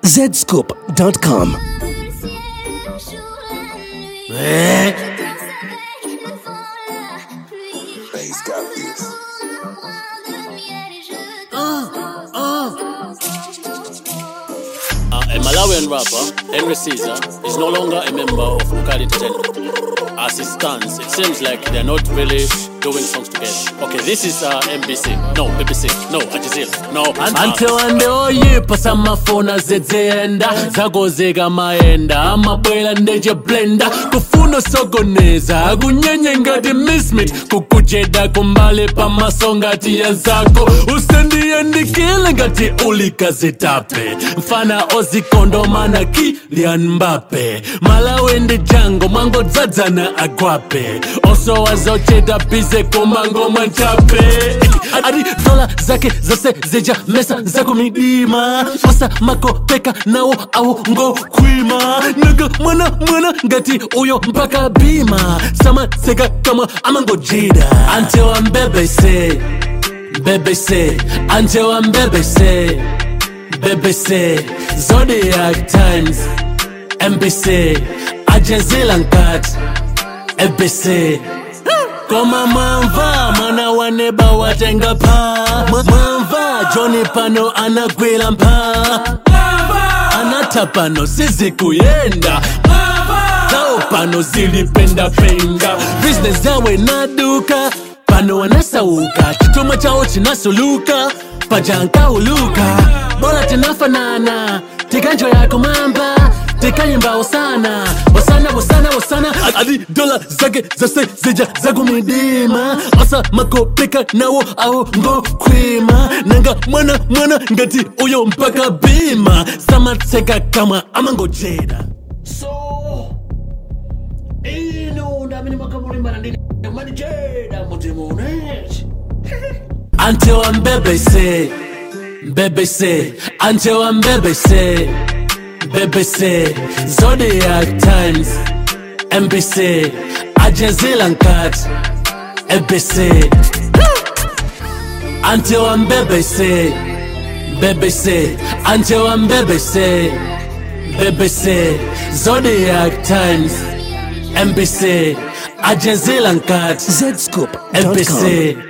zscoop.com. Bass got this. Uh, a Malawian rapper, Henry Caesar, is no longer a member of Ukali Entertainment. As it stands, it seems like they're not really doing songs together. Okay, this is uh, MBC. No, BBC. No, Al Jazeera. No, ante wande oyipa samafona zedzeyenda zakozeka maenda amabwera ndeche blenda kufuna osokoneza akunyenye ngati mismit kukujeda kumbali pamaso ngati yanzako usendiyendikile ngati ulikazitape mfana ozikondomana kilian mbape malawi ndi jango mwangodzadzana agwape osowazocheda bize kumangoma nchape ati dola zake zose zija mesa zakumidima osa makopeka nawo awo ngokhwima naga mwana mwana ngati uyo mpaka bima samatseka kamwa amangojida ante wa mbebese mbebese ante wa mbebese mbebese zodiac times mbc ajezila nkati mbc koma mwamva mwana wa neba watenga pha Mwa- mwamva joni pano anagwira mpha anatha pano sizikuyenda zao pano zilipendapenda business yawe naduka pano wanasauka chituma chawo chinasuluka pajankauluka bora tinafanana tikanjo yako mamba tikayimba usana usana usana usana adi dola zake zose zija zakumidima osa makopeka nawo awo ngokhwima nanga mwana mwana ngati uyo mpaka bima samatseka kamwa amangojeda so ino ndamene makamulimbana ndi manijeda mutimunechi ante wa mbebese mbebese ante wa mbebese mbebese zodiac times mbc ajezila nkati mbc ante wa mbebese mbebese ante wa mbebese mbebese zodiac times mbc ajezila nkati zscoop.com. mbc